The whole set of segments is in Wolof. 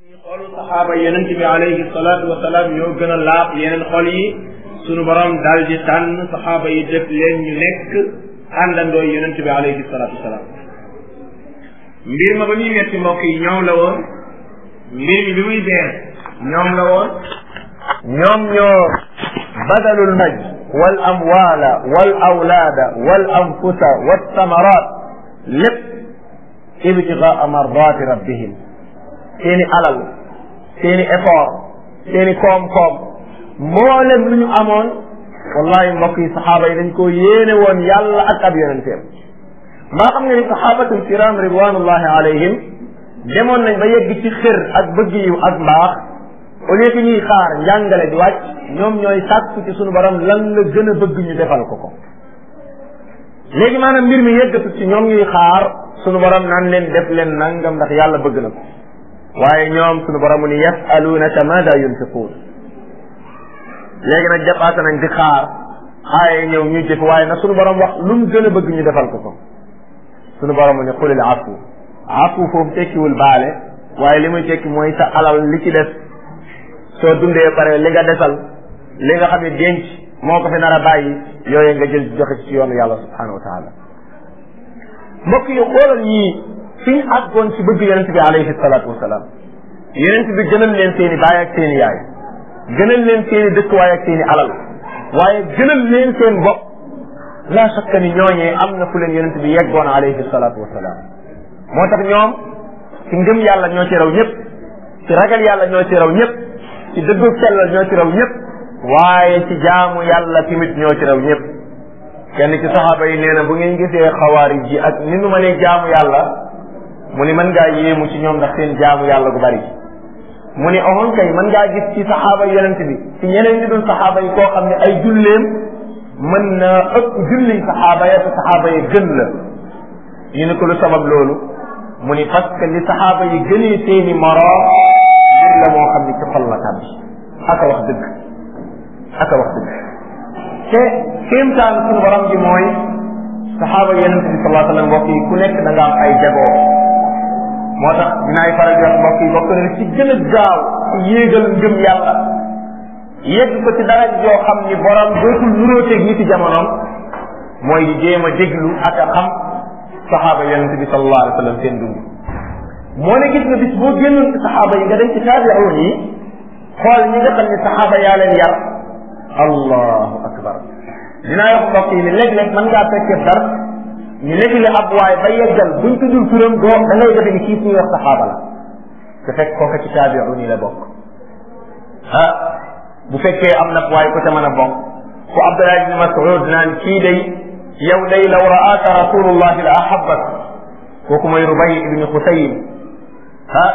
xolu saxaaba yonent bi alayhi salaatu wa salaam ñoo gën a laab yeneen xol yi sunu borom daal di tànn saxaaba yi def leen ñu nekk àndandoo yonent bi alayhi salaatu wa salaam mbir ma ba muy metti mbokk yi ñoom la woon mbir mi bi muy beer ñoom la woon ñoom ñoo badalul maj wal amwaala wal awlaada wal anfusa wal samaraat lépp ibtigaa mardaati rabbihim seeni alal seeni effort seeni koom-koom mboolem lu ñu amoon wallahi mbokk yi saxaaba yi dañ ko yéene woon yàlla ak ab yonenteem maa xam nga ni saxaabatul kiram ridwanullahi alayhim demoon nañ ba yegg ci xër ak bëgg yiw ak mbaax au lieu que ñuy xaar njàngale di wàcc ñoom ñooy sàkku ci sunu borom lan la gën a bëgg ñu defal ko ko léegi maanaam mbir mi yeggatu ci ñoom ñuy xaar sunu borom naan leen def leen nangam ndax yàlla bëgg na ko waaye ñoom sunu borom ni yasalunaka maada yunfiquun léegi nag jàppaate nañ di xaar aaye ñëw ñu jëf waaye nag sunu borom wax lu mu gën a bëgg ñu defal ko ko sunu borom ni xulil afu afu foofu tekkiwul baale waaye li muy tekki mooy sa alal li ci des soo dundee pare li nga desal li nga xam ne denc moo ko fi nar a bàyyi yooyu nga jël joxe ci yoonu yàlla subhanahu wa taala mbokk yi xoolal ñii fi ñu àggoon ci bëgg yonent bi alayhi salaatu wasalaam yonent bi gënal leen seeni baay ak seeni yaay gënal leen seeni dëkkuwaay ak seeni alal waaye gënal leen seen bopp la shakka ni ñooñee am na fu leen yonent bi yeggoon alayhi salaatu wasalaam moo tax ñoom ci ngëm yàlla ñoo ci raw ñëpp ci ragal yàlla ñoo ci raw ñëpp ci dëggu sellal ñoo ci raw ñëpp waaye ci jaamu yàlla tamit ñoo ci raw ñëpp kenn ci saxaaba yi nee na bu ngeen gisee xawaari ji ak ni nu ma ne jaamu yàlla mu ni mën ngaa yéemu ci ñoom ndax seen jaamu yàlla gu bari mu ni oxon kay mën ngaa gis ci saxaaba yonent bi ci ñeneen ñi dul saxaaba yi koo xam ne ay julleem mën na ëpp julliñ saxaaba ya te saxaaba yi gën la ñu ne ko lu sabab loolu mu ni parce que li saxaaba yi gënee seeni moroom mbir la moo xam ne ci xol la tàbbi aka wax dëgg aka wax dëgg te kéemtaan suñu borom ji mooy saxaaba yonent bi sallallahu alayhi wa sallam mbokk yi ku nekk da nga am ay jagoo moo tax dinaay faral di wax mbokk yi bokk na ci gën a gaaw ci yéegal ngëm yàlla yegg ko ci dara joo xam ni borom dootul nuróoteeg ñi ci jamonoom mooy di jéem a déglu ak a xam saxaaba yonente bi sallallahu alayhi wa sallam seen dund moo ne gis nga bis boo génnoon ci saxaaba yi nga dem ci taabi'un yi xool ñi nga xam ne saxaaba yaa leen yar allahu akbar dinaa wax mbokk yi ni léeg-léeg mën ngaa fekkee dar ñu nettali ab waay ba yeggal buñ tuddul turam doo da ngay defe ni kii ñuy wax saxaaba la te fekk kooka ci taabi'un yi la bokk ah bu fekkee am na waay ko ca mën a bokk ku Abdullah ibn Mas'ud naan kii day yow day law ra'aaka rasulullah la ahabbak kooku mooy Rubay ibn Xusayn ah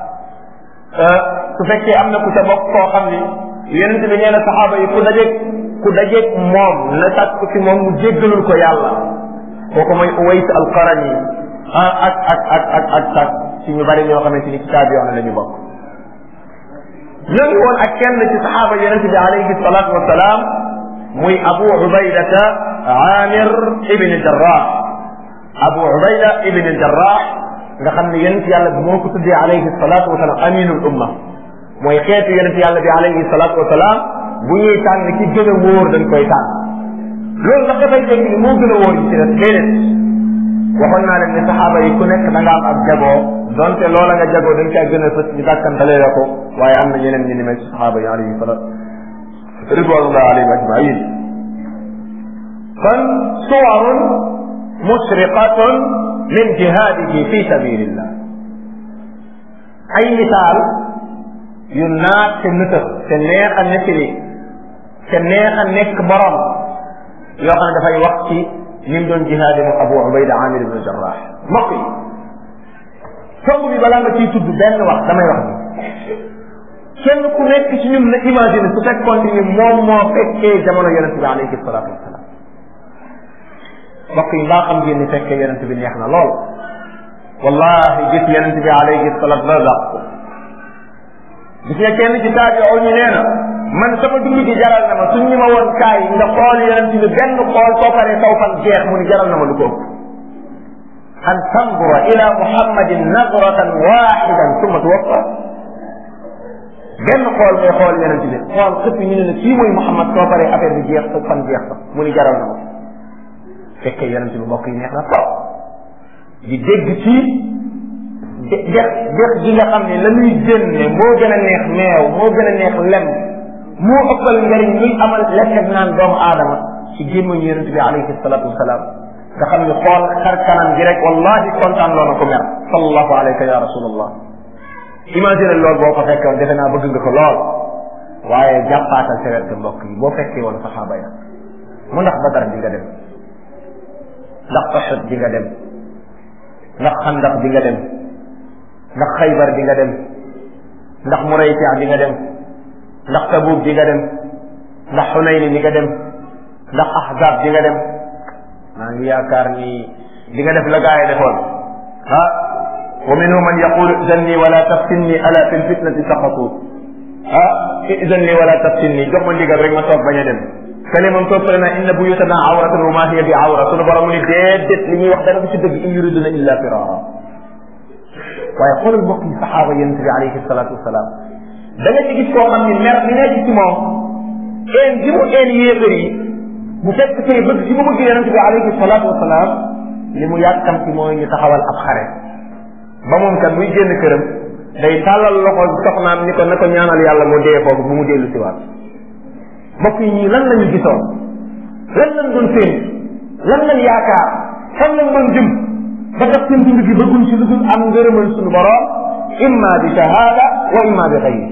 su fekkee am na ku ca bokk koo xam ni yonent bi nee na saxaaba yi ku dajeeg ku dajeeg moom na sàkk ci moom mu jéggalul ko yàlla kooku mooy Uways al-Qarani ah ak ak ak ak ak ak ci ñu bari ñoo xamante ni ci taabiyoon la ñu bokk ñoo ngi woon ak kenn ci saxaaba yonent bi alayhi salaatu wa salaam muy Abu Ubaydata Amir ibn Jarrah Abu Ubayda ibn Jarrah nga xam ne yonent yàlla bi moo ko tuddee alayhi salaatu wa salaam aminul umma mooy xeetu yonent yàlla bi alayhi salaatu wa salaam bu ñuy tànn ki gën a wóor dañ koy tànn loolu ndax dafay dégg ni moo gën a wóor ci des déedéet waxoon naa leen ne saxaaba yi ku nekk da nga am ab jagoo donte loola nga jagoo dañ caa gën a fës ñu dàkkantalee la ko waaye am na ñeneen ñu ni mel ci saxaaba yi alayhi salaat ridwanullah alayhim ajmain kon suwarun musriqatun min jihadihi fi sabilillah ay misaal yu naat te nëtëx te neex a nettali te neex a nekk borom yoo xam ne dafay wax ci ni mu doon jihaade mu Abu Ubayda Amir ibn Jarrah mbokk yi tomb bi balaa nga ciy tudd benn wax damay wax ni kenn ku nekk ci ñun na imagine su fekkoon ni moom moo fekkee jamono yonente bi alayhi salaatu wasalaam mbokk yi mbaa xam ngeen ni fekkee yonente bi neex na lool wallahi gis yonente bi alayhi salaatu la dàq ko gis nga kenn ci taabi'u ñu nee na man sama dund gi jaral na ma suñ ñu ma woon kaay nga xool yonent bi benn xool soo paree saw fan jeex mu ni jaral na ma lu ko an tandura ila muhammadin nadratan waxidan summa tuwaffa benn xool ngay xool yonent bi xool xëpp ñu ne la kii mooy Muhammad soo paree affaire bi jeex sa fan jeex sa mu ni jaral na ma fekkee yonent bi mbokk yi neex na trop di dégg ci de dex dex gi nga xam ne la muy génne moo gën a neex meew moo gën a neex lem moo ëppal njariñ luy amal lekk ak naan doomu aadama ci gémmañu yonent bi alayhi salatu wasalaam nga xam ne xool xar kanam gi rek wallahi kontaan loo na ko mer sallallahu alayka ya rasulallah imagine loolu boo ko fekkoon defe naa bëgg nga ko lool waaye jàppaatal sa wet ga mbokk yi boo fekkee woon saxaaba ya mu ndax badar di nga dem ndax Uhud di nga dem ndax xandax di nga dem ndax xaybar di nga dem ndax muraytia di nga dem ndax tabuk di nga dem ndax xunayni di nga dem ndax ahzab di nga dem maa ngi yaakaar ni di nga def la gaa yi defoon ah wa minhum man yaqulu idanni wala taftinni ala fi lfitnati saqatu ah idanni wala taftinni jox ma ndigal rek ma toog bañ a dem kale moom toog fële na inna buyutana awratun wa ma hiya bi awra sunu borom mu ni déedéet li ñuy wax dara du ci dëgg in yuriduna illa firara waaye xoolal mbokk yi saxaaba yonente bi alayhi salatu wasalaam da nga ci gis koo xam ni mer mi nekk ci moom een gi mu een yéefar yi bu fekk tey bëgg gi mu bëgg yonente bi alayhi salatu wasalaam li mu yàkkam ci mooy ñu taxawal ab xare ba moom kat buy génn këram day tàllal loxo soxnaam ni ko na ko ñaanal yàlla mu dee foofu bu mu dellu si waat mbokk yi ñii lan lañu gisoon lan lañ doon séen lan lañ yaakaar fan lañ doon jëm ba tax seen dund gi bëgguñ ci lu dul am ngërëmal suñu borom imma bi shahada wa imma bi xayri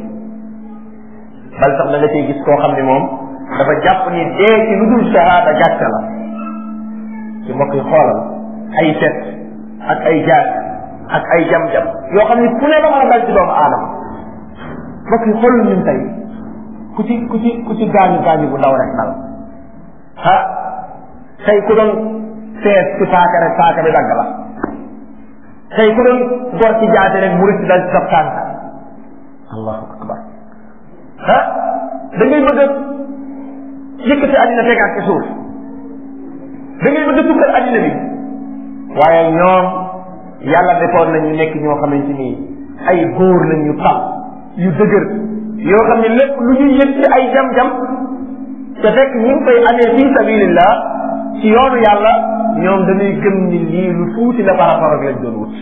bal sax da nga cay gis koo xam ne moom dafa jàpp ni dee ci lu dul shahada gàcce la ci mbokk yi xoolal ay set ak ay jaat ak ay jam-jam yoo xam ne ku ne la mën a dal ci doomu aadama mbokk yi xoolal ñun tey ku ci ku ci ku ci gaañu gaañu bu ndaw rek dal ah tey ku doon seet ci paaka rek paaka bi dagg la tey ku doon gor ci jaate rek mu rëcc dal ci sa tànk allahu akbar ah da ngay bëgg a yëkkati àddina tegaat ci suuf da ngay bëgg a tukkal àddina bi waaye ñoom yàlla defoon nañu nekk ñoo xamante ni ay góor lañ yu xam yu dëgër yoo xam ne lépp lu ñuy yëg ci ay jam-jam te fekk ñu ngi koy amee fi sabilillah ci yoonu yàlla ñoom dañuy gëm ni lii lu tuuti la par rapport ak lañ doon wut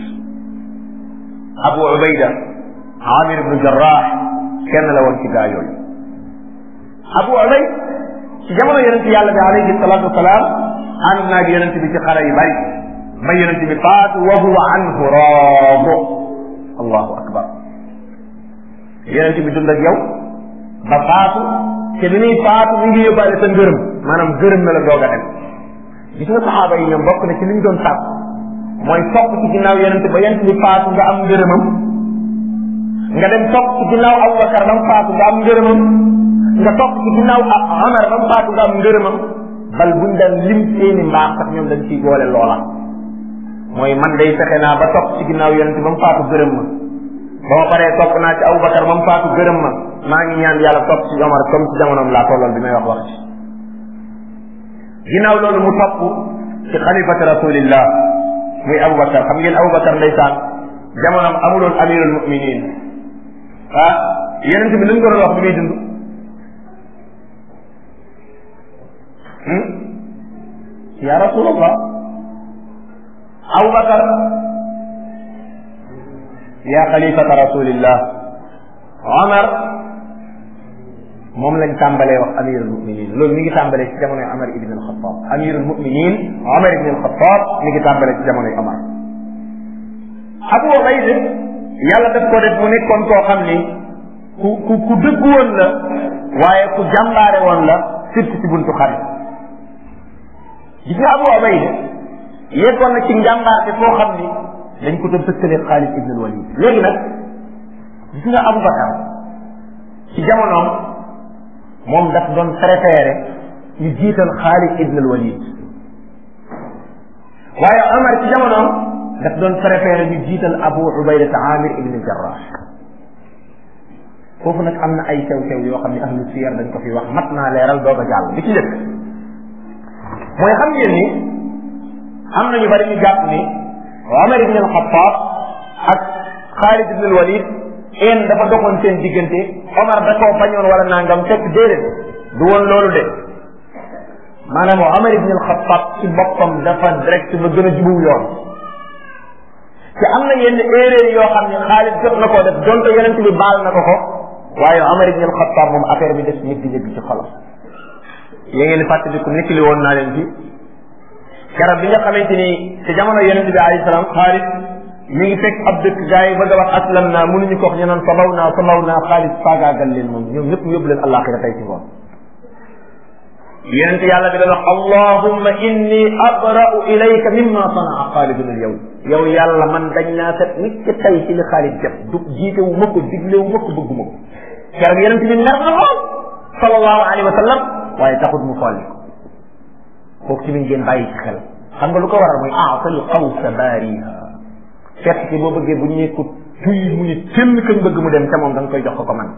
abu ubayda amir ibnu jarrah kenn la woon ci gaa yooyu abu ubayd ci jamono yonente yàlla bi alayhi salatu wasalaam ànd naag yonente bi ci xare yu bari ba yonente bi faatu wa huwa anhu raado allahu akbar yonente bi dund ak yow ba faatu te bi muy faatu mi ngi yóbbaale sa ngërëm maanaam gërëm na la doog a dem gis nga saxaaba yi ñoom bokk na ci li ñu doon sàpp mooy topp ci ginnaaw yonente ba yonente bi faatu nga am ngërëmam nga dem topp ci ginnaaw Abubakar ba mu faatu nga am ngërëmam nga topp ci ginnaaw Omar ba mu faatu nga am ngërëmam bal buñ daan lim seeni mbaax sax ñoom dañ ciy boole loola mooy man day fexe naa ba topp ci ginnaaw yonente ba mu faatu gërëm ma ba ma paree topp naa ci Abubakar ba mu faatu gërëm ma maa ngi ñaan yàlla topp ci Omar comme ci jamonoom laa tolloon bi may wax wax ci ginnaaw loolu mu topp ci xalifati rasulillah muy Abubakar xam ngeen Abubakar ndeysaan jamonoom amuloon amirul muminin ah yonente bi lu ñu ko doon wax bi muy dund ya rasulallah Abubakar ya xalifata rasulillah Omar moom lañ tàmbalee wax amirul muminin loolu mi ngi tàmbalee ci jamonoy Omar ibn al-Khattab amirul muminin Omar ibn al-Khattab mi ngi tàmbalee ci jamonoy Omar Abu Ubayda yàlla daf ko def mu nekkoon koo xam ni ku ku ku dëggu woon la waaye ku jàmbaare woon la surtout ci buntu xare gis nga Abu Ubayda yeggoon na ci njàmbaarte foo xam ni dañ ko doon tëkkalee Xaalid ibn al-Walid léegi nag gis nga Abu Bakar ci jamonoom moom daf doon préféré ñu jiital Xaalid ibn al-Walid waaye Omar ci jamonoom daf doon préféré ñu jiital Abu Ubayda Amir ibn Jarrah foofu nag am na ay sew-sew yoo xam ne ahlu siyar dañ ko fi wax mat naa leeral doog a jàll bi ci njëkk mooy xam ngeen ni am na ñu bari ñu jàpp ni Omar ibn al-Khattab ak Xaalid ibn al-Walid een dafa doxoon seen diggante Omar da koo bañoon wala nangam fekk déedéet du woon loolu de maanaam Omar ibn al-Khattab ci boppam dafa direct ba gën a jubuw yoon te am na yenn erreur yoo xam ne Xaalid jot na koo def donte yonent bi baal na ko ko waaye Omar ibn al-Khattab moom affaire bi def ñëgg ñëgg ci xolam yéen ngeen di fàttaliku nettali woon naa leen fi garab bi nga xamante ni ci jamono yonent bi alayhi salaam Xaalid mi ngi fekk ab dëkk gars yi bëgg a wax aslam naa mënuñu ko wax ñu naan sabaw naa sabaw naa Xaalid faagaagal leen moom ñoom ñëpp yóbbu leen àllaaxira tey ci ngoon yonent yàlla bi dana wax allahumma inni abra'u ilayka mimma sanaa xaalidun al yow yow yàlla man dañ naa set nit ci tey ci li xaalid def du jiite wu ma ko digle wu ma ko bëggu ma ko keroog yonent bi mer na lool sallallahu alayhi wa sallam waaye taxut mu folli ko kooku ci min ngeen bàyyi ci xel xam nga lu ko waral mooy aatal xawsa baariha fekk ci boo bëggee bu ñu ne ko tuy mu ne tëll kañ bëgg mu dem ca moom da nga koy jox ko ko man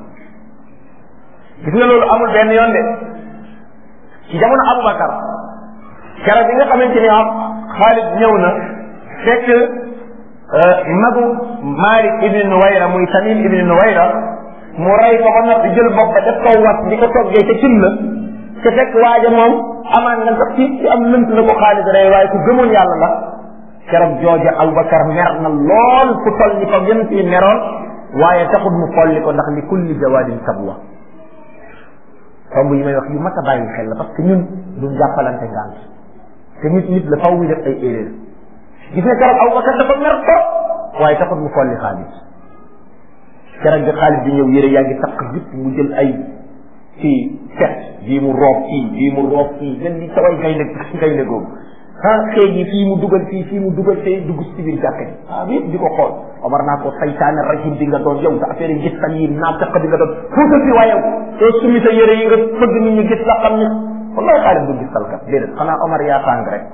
gis nga loolu amul benn yoon de ci jamono Aboubacar keroog bi nga xamante ni am Xaalid ñëw na fekk magu Malik ibn Nuwayra muy Tamim ibn Nuwayra mu rey ko ba noppi jël bopp ba def ko wat di ko toggee ca cin la te fekk waaja moom amaan na sax ci ci am lënt la ko Xaalid rey waaye ku gëmoon yàlla la keroog jooja Aboubacar mer na lool fu toll ni ko yonent yi meroon waaye taxul mu folli ko ndax li kulli jawaadin sabwa tomb yi may wax yu mat a bàyyi xel la parce que ñun duñ jàppalante ngant te nit nit la faw muy def ay erreur gis nga keroog Abubakar dafa mer ko waaye taxut mu folli xaalis keroog bi xaalis bi ñëw yére yaa ngi takk yëpp mu jël ay fii fet bii mu roob fii bii mu roob fii len di saway ngay ne ngay ne googu ah xëy yi fii mu dugal fii fii mu dugal fee dugg si biir jàkka ji ah bi di ko xool Omar naa ko saytaane rajim di nga doon yow sa affaire yi gis tan yi naa fekk di nga doon fuutal fi waaye yow summi sa yére yi nga bëgg nit ñi gis la xam ne wallahi xaalis du gis talkat déedéet xanaa Omar yaa tàng rek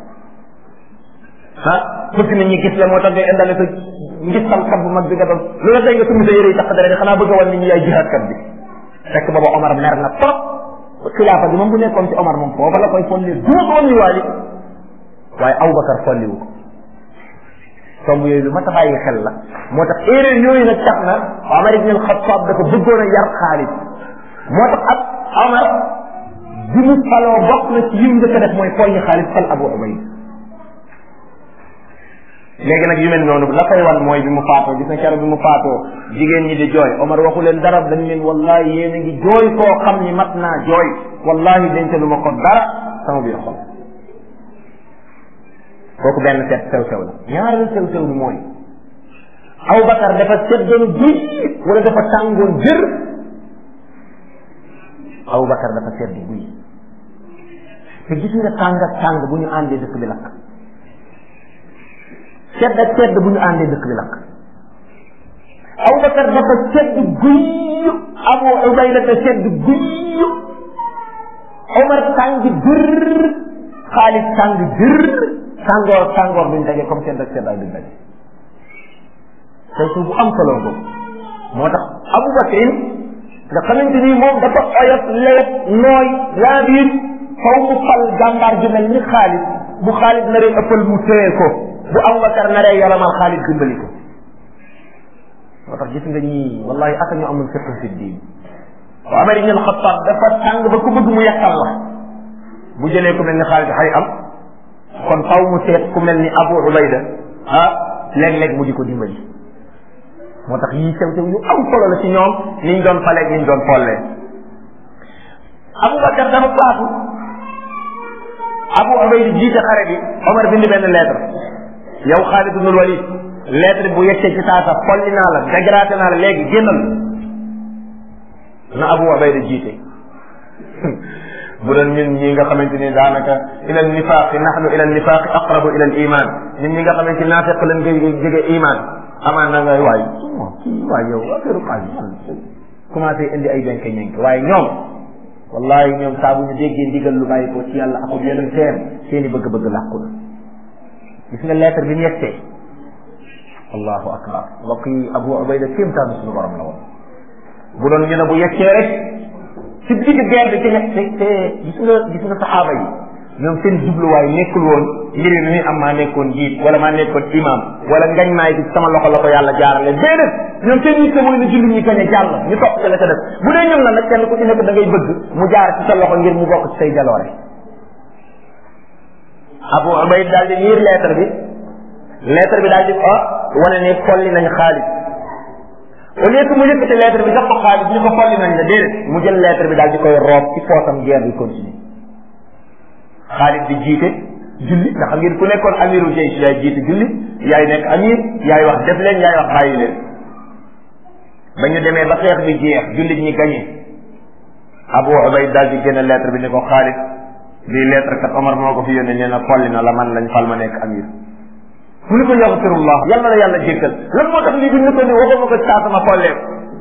ah bëgg nit ñi gis la moo tax ngay indale sa ngis talkat bu mag bi nga doon lu la tey nga summi sa yére yi tax dara xanaa bëgg a wan nit ñi yaay jihaadkat bi fekk booba Omar mer na trop xilaafa bi moom bu nekkoon ci Omar moom foofa la koy folli duma ko woon waali waaye Aboubacar folliwu ko tomb yooyu lu ma ta bàyyi xel la moo tax erreur yooyu nag tax na Omar ibn al-Khattab dafa bëggoon a yar Xaalid moo tax ab Omar bi mu faloo bokk na ci yim njëkk a def mooy folli Xaalid fal Abu Ubayd léegi nag yu mel noonu la koy wan mooy bi mu faatoo gis na keroog bi mu faatoo jigéen ñi di jooy Omar waxu leen dara dañ leen wallahi yéen a ngi jooy koo xam ni mat naa jooy wallahi denc lu ma ko dara sama biir xol kooku benn seet sew sew la ñaareelu sew sew bi mooy Aboubacar dafa seddoon guy wala dafa tàngoon jër Aboubacar dafa sedd guy te gis nga tàng ak tàng bu ñu àndee dëkk bi lakk sedd ak sedd bu ñu àndee dëkk bi lakk Aboubacar dafa sedd guy Abu Ubayda dafa sedd guy Omar tàng jër Xaalid tàng jër tàngoor tàngoor duñ daje comme sedd ak seddaay duñ daje tey su bu am solo boobu moo tax Aboubacar nga xamante ni moom dafa oyof lewet nooy laa biir faw mu fal jàmbaar ju mel ni Xaalid bu Xaalid naree ëppal mu téye ko bu Aboubacar naree yolamal Xaalid dimbali ko moo tax gis nga ñii wallahi aka ñu amul fiqh fi diin wa Umar ibn al-Khattab dafa tàng ba ku bëgg mu yàqal la bu jëlee ku mel ni Xaalid xay am kon faw mu seet ku mel ni Abu Ubayda ah léeg-léeg mu di ko dimbali moo tax yii sew sew yu am solo la ci ñoom niñ doon faleeg niñ doon follee Aboubacar dafa faatu Abu Ubayda jiite xare bi Omar bind benn lettre yow Xaalid ibnul Walid lettre bu yeggee ci saasa folli naa la dégradé naa la léegi génnal na Abu Ubayda jiite bu doon ñun ñi nga xamante ni daanaka ila nifaaqi nahnu ila nifaaqi aqrabu ila al iman ñun ñi nga xamante ni naafiq lañ koy jege iman amaan na nga waay kii waay yow affaire xaalis man commencé indi ay benke ñenk waaye ñoom wallahi ñoom saa bu ñu déggee ndigal lu bàyyi ko ci yàlla akub yeneen seen seen i bëgg-bëgg làqu na gis nga lettre bi mu yegsee allahu akbar mbokk yi abu ubayda kéemtaanu suñu borom la woon bu doon ñu ne bu yegsee rek ci digg guerre bi ci nekk te te gis nga gis nga saxaaba yi ñoom seen jubluwaay nekkul woon mbir mi am maa nekkoon jiit wala maa nekkoon imam wala ngañ maay ci sama loxo la ko yàlla jaarale déedéet ñoom seen yitte mooy na julli ñi gañe jàll ñu topp ci la ca def bu dee ñoom la nag kenn ku ci nekk da ngay bëgg mu jaar ci sa loxo ngir mu bokk ci say jaloore Abu Ubayd daal di liir lettre bi lettre bi daal di ko wane ne folli nañ xaalis au lieu que mu yëkkati lettre bi jox ko xaalis ñu ko folli nañ la déedéet mu jël lettre bi daal di koy roob ci poosam guerre bi continue xaalis di jiite julli nga xam ngeen ku nekkoon amiru jaysh yaay jiite julli yaay nekk amir yaay wax def leen yaay wax bàyyi leen ba ñu demee ba xeex bi jeex jullit ñi gañe Abu Ubayd daal di génne lettre bi ne ko xaalis bii lettre kat Omar moo ko fi yónnee nee na folli na la man lañ fal ma nekk amir mu ni ko yaxfirullah yal na la yàlla jéggal lan moo tax lii bi ñu ko ni waxuma ko saa sama follee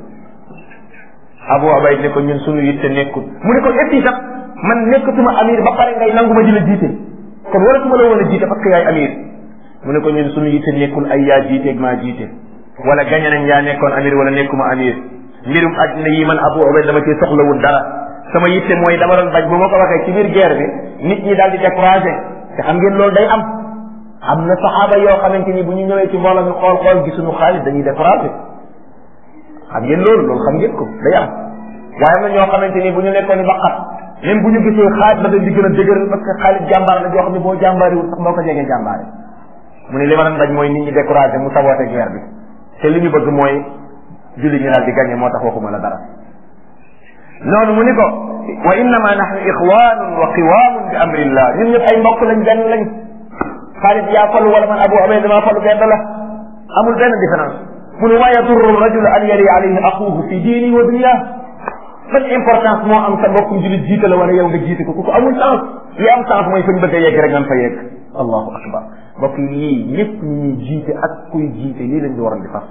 Abu Ubayd ne ko ñun suñu yitte nekkul mu ne ko et sax man nekkatuma amir ba pare ngay nangu ma di la jiite kon waratuma la woon a jiite parce que yaay amir mu ne ko ñun suñu yitte nekkul ay yaa jiiteeg maa jiite wala gañe nañ yaa nekkoon amir wala nekkuma amir mbirum àddina yi man Abu Ubayd dama cee soxlawul dara sama yitte mooy dama doon bañ bu ma ko waxee ci biir guerre bi nit ñi daal di découragé te xam ngeen loolu day am am na saxaaba yoo xamante ni bu ñu ñëwee ci mbooloo mi xool xool gisuñu xaalis dañuy découragé xam ngeen loolu loolu xam ngeen ko day am waaye am na ñoo xamante ni bu ñu nekkoon ni ba xat même bu ñu gisee xaalis ba dañ di gën a dëgër parce que xaalis jàmbaar la joo xam ne boo jàmbaariwul sax moo ko jegee jàmbaare mu ne li ma doon bañ mooy nit ñi découragé mu saboote guerre bi te li ñu bëgg mooy julli ñu daal di gagné moo tax waxuma la dara noonu mu ni ko wa innama nahnu ixwanun wa qiwamun bi amrillah ñun ñëpp ay mbokk lañ benn lañ xaalis yaa falu wala man abu ubayd dama falu benn la amul benn différence mu ne wa yadurru rajul an yari alayhi axuhu fi diini wa dunya ban importance moo am sa mbokkum julit jiite la wala yow nga jiite ko ku ko amul sens li am sens mooy fañ bëgg a yegg rek nga fa yegg allahu akbar mbokk yi lii lépp ñu ñuy jiite ak kuy jiite lii lañ di waroon di fas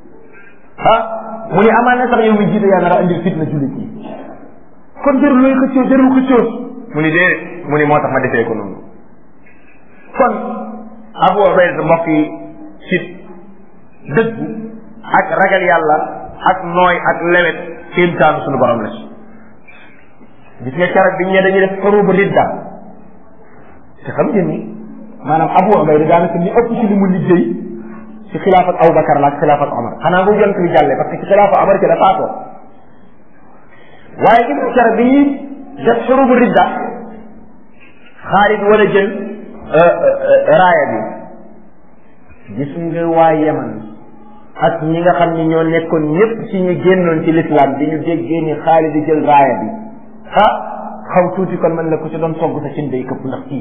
ah mu ne amaan na sax yow mi jiite yaa nar a andil fitna julit yi kon jarul looy xëccoo jarul xëccoo mu ni déedéet mu ni moo tax ma defee ko noonu kon Abu Ubayda mbokk yi ci dëggu ak ragal yàlla ak nooy ak lewet kéemtaanu suñu borom la ci gis nga keroog bi ñu ne dañuy def xurubu ridda te xam ngeen ni maanaam Abu Ubayda daanaka li ëpp ci li mu liggéey ci xilaafat Abubakar la ak xilaafat Omar xanaa bu jant bi jàllee parce que ci xilaafa Omar ci la faatoo waaye gis nga keroog bi ñuy def xurubu ridda Xaalid wala jël raaya bi gis nga waa Yaman ak ñi nga xam ni ñoo nekkoon ñëpp ci ñu génnoon ci l'islam bi ñu déggee ni Xaalid di jël raaya bi ah xaw tuuti kon man la ko ci doon togg sa cin day këpp ndax kii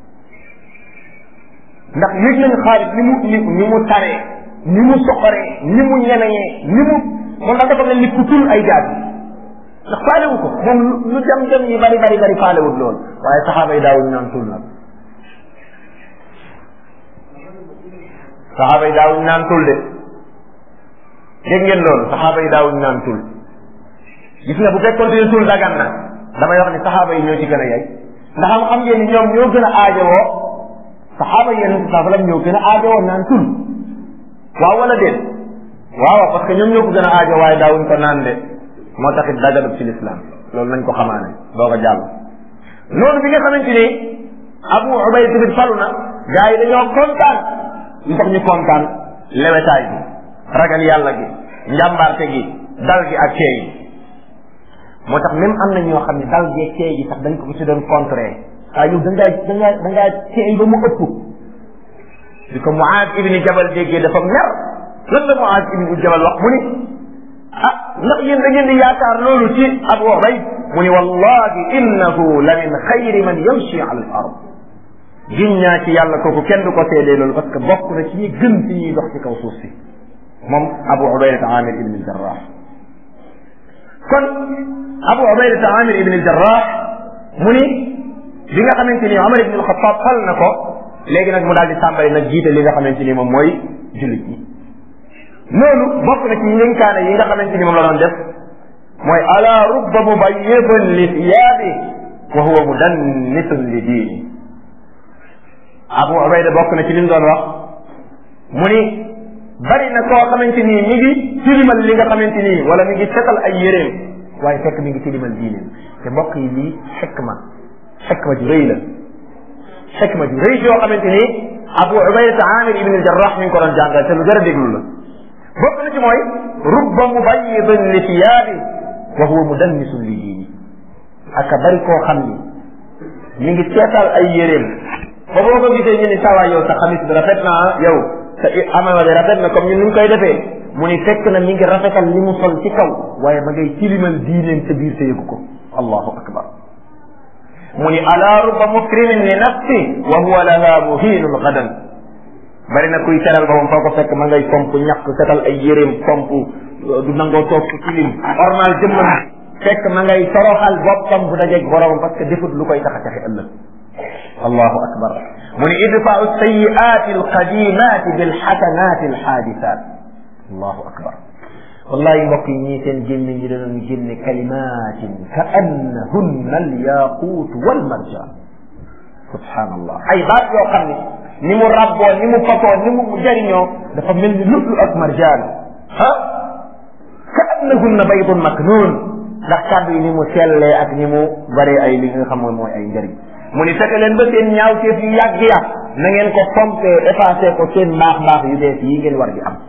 ndax yëg nañu Xaalid ni mu ni ni mu taree ni mu soxoree ni mu ñemeñee ni mu moom dafa dafa mel ni ku tul ay jaat ndax faalewu ko moom lu dem dem yi bari bari bari faalewut lool waaye saxaaba yi daawuñu naan tul nag saxaaba yi daawuñu naan tul de dégg ngeen loolu saxaaba yi daawuñu naan tul gis nga bu fekkoon ne tul dagan na damay wax ni saxaaba yi ñoo ci gën a yey ndax am xam ngeen ni ñoom ñoo gën a aajowoo saxaaba yi yeneen saa sallam ñoo gën a aajowoo naan tul waaw wala déet waaw parce que ñoom ñoo ko gën a aajo waaye daawuñ ko naan de moo taxit daganut ci lislaam loolu nañ ko xamaane doog a jàll loolu bi nga xamante ni Abu Ubayda tamit falu na gars yi dañoo kontaan lu tax ñu kontaan lewetaay gi ragal yàlla gi njàmbaarte gi dal gi ak ceey gi moo tax même am na ñoo xam ne dal gi ak ceey gi sax dañ ko ci doon contrer waaye yow da ngaa da ngaa da ngaa ceey ba mu ëpp di ko Muaaz ibni Jabal déggee dafa mer lan la Muaaz ibni Jabal wax mu ni ah ndax yéen da ngeen di yaakaar loolu ci Abu Ubayd mu ni wallahi innahu la min xayri man yamshi ala al ard gin ñaa ci yàlla kooku kenn du ko seedee loolu parce que bokk na ci ñi gën ci ñuy dox ci kaw suuf si moom Abu Ubayda Amir ibn al-Jarrah kon Abu Ubayda Amir ibn al-Jarrah mu ni bi nga xamante ni Omar ibn al-Khattab fal na ko léegi nag mu daal di tàmbali nag jiite li nga xamante ni moom mooy jullit ñi loolu bokk na ci ñënkaane yi nga xamante ni moom la doon def mooy ala rubba mubayyidin li thiyaabi wa huwa mudannisun li diini Abu Ubayda bokk na ci li mu doon wax mu ni bari na koo xamante ni mi ngi tilimal li nga xamante ni wala mi ngi setal ay yéreem waaye fekk mi ngi tilimal diineem te mbokk yi lii xikma xikma ju rëy la xikma ju rëy joo xamante ni abu ubayda amir ibn al jarrah mi ngi ko doon jàngal te lu jar a déglu la bokk na ci mooy rubba mubayidin li thiyaabi wa huwa mudannisun li diini aka bari koo xam ni mi ngi seetal ay yéreem ba boo ko gisee ñu ni sawa yow sa xamis bi rafet na yow sa amama bi rafet na comme ñun ni ñu koy defee mu ni fekk na mi ngi rafetal li mu sol ci kaw waaye ma ngay tilimal diineem sa biir sa yëgu ko allahu akbar mu ni ala rubba mukrimin li nafsi wa huwa laha muhinun gadan bari na kuy teral boppam foo ko fekk ma ngay pomp ñàkk setal ay yéreem pomp du nangoo toog ci tilim ormal jëmmam fekk ma ngay toroxal boppam bu dajeeg boromam parce que defut lu koy tax a taxe ëllëg allahu akbar mu ni idfau sayiati alqadimati bilxasanati alxaadisat allahu akbar wallahi mbokk yi ñii seen gémmiñ ñi danoon génne kalimatin ka annahunna alyaquut walmarjan subhanallah ay baat yoo xam ne ni mu rabboo ni mu fatoo ni mu jëriñoo dafa mel ni lulu ak marjaan ah ka annahunna baydun maknuun ndax kàddu yi ni mu sellee ak ni mu bëree ay li nga xam mooy mooy ay njëriñ mu ni fekke leen ba seen ñaawteef yu yàgg ya na ngeen ko pompé effacé ko seen mbaax mbaax yu bees yi ngeen war di am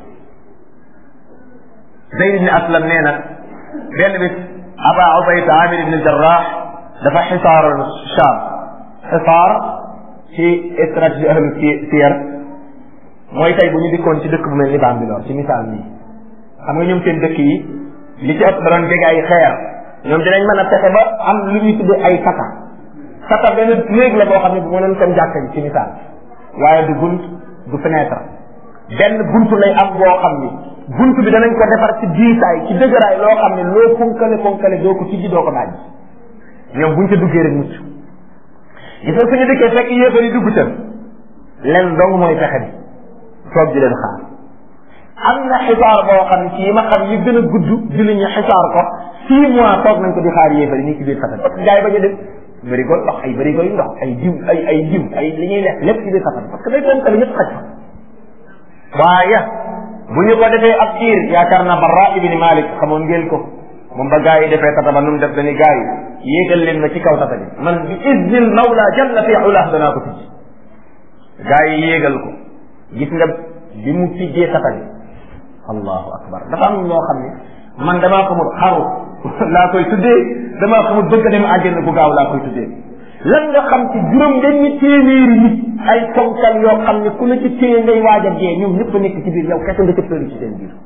Zayd ibn Aslam nee na benn bis Aba Ubayda Amir ibn Jarrah dafa xisaar Sham xisaar ci stratégie ahlu siyar mooy tey bu ñu dikkoon ci dëkk bu mel ni Bambilor ci misaal nii xam nga ñoom seen dëkk yi li ci ëpp da doon jege ay xeer ñoom dinañ mën a fexe ba am lu ñuy tuddee ay sata sata benn néeg la boo xam ne bu mënoon comme jàkka ji ci misaal waaye du bunt du fenêtre benn buntu lay am boo xam ni buntu bi danañ ko defar ci diisaay ci dëgëraay loo xam ne loo ponkale ponkale doo ko tijji doo ko daaj ñoom buñ ca duggee rek mucc gis nga suñu dikkee fekk yéefar yi dugg ca len dong mooy fexe bi toog di leen xaar am na xisaar boo xam ne ci yi ma xam yi gën a gudd julli ñu xisaar ko six mois toog nañ ko di xaar yéefar yi nii ci biir safar parce que gars yi bañ a dem bërigo ndox ay bërigo yu ndox ay diw ay ay diw ay li ñuy lekk lépp ci biir safar parce que day ponkale ñëpp xaj fa waaye bu ñu ko defee ab diir yaakaar naa Barra ibni Malik xamoon ngeen ko moom ba gaa yi defee tata ba nu mu def dañuy gaa yi yéegal leen ma ci kaw tata bi man bi iznil mawla jalla fi ulah danaa ko tijji gaa yi yéegal ko gis nga bi mu tijjee tata bi allahu akbar dafa am loo xam ne man damaa xamul xaru laa koy tuddee damaa xamul bëgg a dem àjjana bu gaaw laa koy tuddee lan nga xam ci juróom benni téeméeri nit ay ponkal yoo xam ne ku la ci téye ngay waaj a dee ñoom ñëpp a nekk ci biir yow kese nga cëppeelu ci seen biir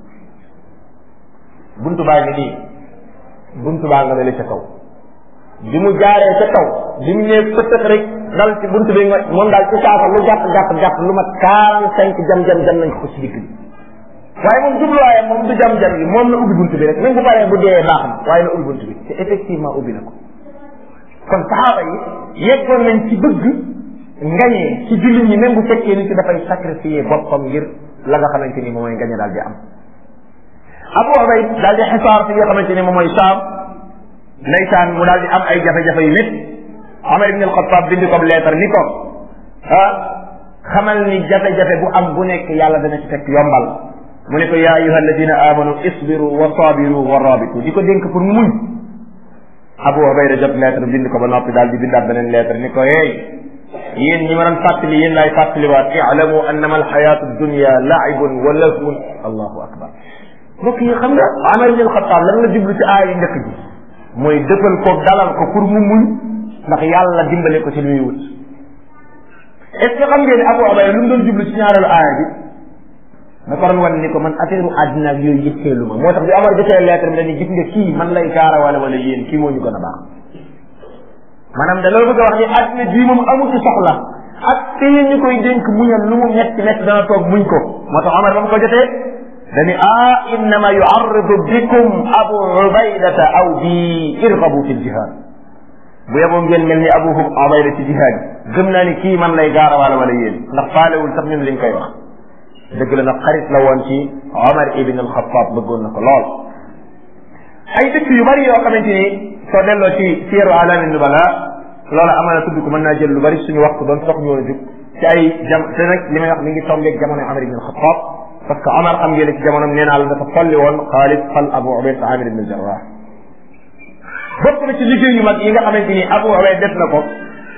buntu baa ngi nii buntu baa nga ne la ca kaw bi mu jaaree ca kaw bi mu ñëwee pëtëx rek dal ci buntu bi nga moom daal ci saasa lu gàtt gàtt gàtt lu mat quarante cinq jam jam jam nañ ko ci digg bi waaye moom jubluwaayam moom du jam jam bi moom na ubbi buntu bi rek même bu paree bu dee baax na waaye na ubbi buntu bi te effectivement ubbi na ko kon saxaaba yi yeggoon nañ ci bëgg ngañee ci jullit ñi même bu fekkee nit ki dafay sacrifier boppam ngir la nga xamante ni moom mooy ngañe daal di am Abu Ubayd daal di xisaar fi nga xamante ni moom mooy Saam ndeysaan mu daal di am ay jafe-jafe yu nit Omar ibn al-Khattab bind ko leetar ni ko ah xamal ni jafe-jafe bu am bu nekk yàlla dana ci fekk yombal mu ne ko yaa ayuha alladina amanu isbiru wa sabiru wa rabitu di ko dénk pour mu muñ Abu Ubayda jot lettre bind ko ba noppi daal di bindaat beneen lettre ni ko hey yéen ñi ma doon fàttali yéen laay fàttaliwaat i'lamu annama alxayatu dunya laibun wa lahwun allahu akbar mbokk yi xam nga Umar ibn al-Khattab lan la jublu ci aaya yu njëkk ji mooy dëfal ko dalal ko pour mu muñ ndax yàlla dimbale ko ci li muy wut est ce que xam ngeen Abu Ubayda lu mu doon jublu ci ñaareelu aaya bi da ko doon wan ni ko man affaire àddina ak yooyu yitteelu ma moo tax bi Omar jotee lettre bi dañuy gis nga kii man lay gaara wala wala yéen kii moo ñu gën a baax maanaam da loolu bëgg a wax ni àddina bii moom amu ci soxla ak tey ñu koy dénk muñal lu mu metti metti dana toog muñ ko moo tax Omar ba mu ko jotee dañu ah innama yuarridu bikum abu ubaydata aw bi irgabu fi ljihad bu yeboo ngeen mel ni abu ubayda ci jihad gëm naa ni kii man lay gaara wala wala yéen ndax faalewul sax ñun liñ koy wax dëgg la nag xarit la woon ci Omar ibn al-Khattab bëggoon na ko lool ay dëkk yu bari yoo xamante ni soo delloo ci siyaru alamin nubala loola amaana tudd ko mën naa jël lu bari suñu waxtu doon tax ñu woon a jug ci ay jam te nag li may wax mi ngi tombeeg jamono Omar ibn al-Khattab parce que Omar xam ngeen ci jamonoom nee naa la dafa folli woon Xaalid fal Abu Ubayda Amir ibn al-Jarrah bokk na ci liggéey yu mag yi nga xamante ni Abu Ubayda def na ko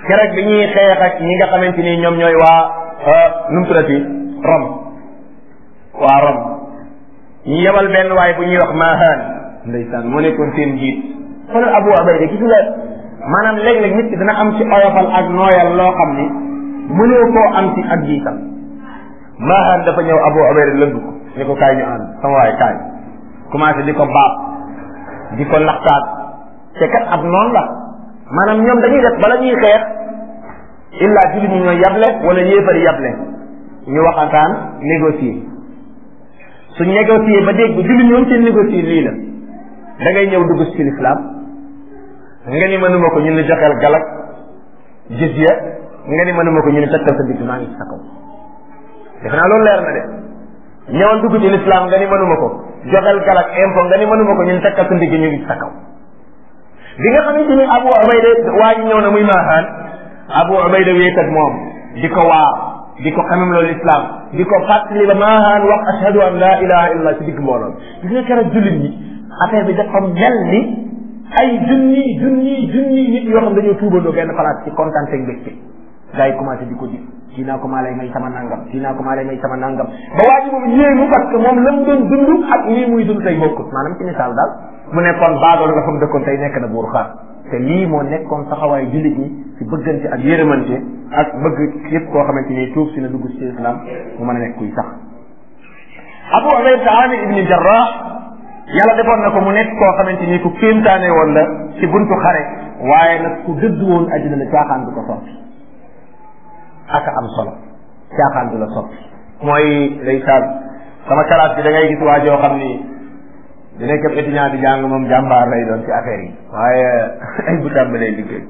keroog bi ñuy xeex ak ñi nga xamante ni ñoom ñooy waa nu mu tuddati Rome waa Rome ñu yebal benn waay bu ñuy wax Mahan ndeysaan moo nekkoon seen jiit xoolal Abu Ubayda gis nga maanaam léeg-léeg nit ki dina am ci oyofal ak nooyal loo xam ni mënoo koo am ci ak jiitam Mahan dafa ñëw Abu Ubayda lënd ko ni ko kaay ñu ànd sama waay kaay commencé di ko baab di ko laxtaat te kat ab noonu la maanaam ñoom dañuy def bala ñuy xeex illa jullit ñi ñooy yable wala yéefari yable ñu waxantaan négocier suñ négocier ba dégg jullit ñoom seen négocier lii la da ngay ñëw dugg ci lislaam nga ni mënuma ko ñu ne joxeel galak jizya nga ni mënuma ko ñu ne takkal sa digg maa ngi sa kaw defe naa loolu leer na de ñëwal dugg ci lislaam nga ni mënuma ko joxeel galak impôt nga ni mënuma ko ñu ne takkal sa ndigg ñu ngi sa kaw bi nga xamante ni Abu Ubayda waa ji ñëw na muy maaxaan Abu Ubayda wéet ak moom di ko waar di ko xamam loolu islam di ko fàttali ba maaxaan wax ashhadu an la ilaha illallah ci digg mbooloo gis nga keroog jullit ñi affaire bi dafa mel ni ay junni junni junni nit yoo xam dañoo tuubandoo benn place ci kontaan ak mbégte gars yi commencé di ko ji kii naa ko maa lay may sama nangam kii naa ko maa lay may sama nangam ba waa ji moom yéemu parce que moom la mu doon dund ak lii muy dund tey bokkut maanaam ci misaal daal mu nekkoon baadoolu nga fa mu dëkkoon tey nekk na buur xaar te lii moo nekkoon taxawaayu jullit ñi ci bëggante ak yërëmante ak bëgg yëpp koo xamante ni tuub si na dugg ci islam mu mën a nekk kuy sax Abu Ubayda Amir ibni Jarrah yàlla defoon na ko mu nekk koo xamante ni ku kéemtaane woon la ci buntu xare waaye nag ku dëdd woon àddina la caaxaan du ko soppi ak am solo caaxaan du la soppi mooy ndeysaan sama kalaas bi da ngay gis waa joo xam ni di nekk ab étudiant di jàng moom jàmbaar lay doon ci affaire yi waaye ay bu tàmbalee liggéey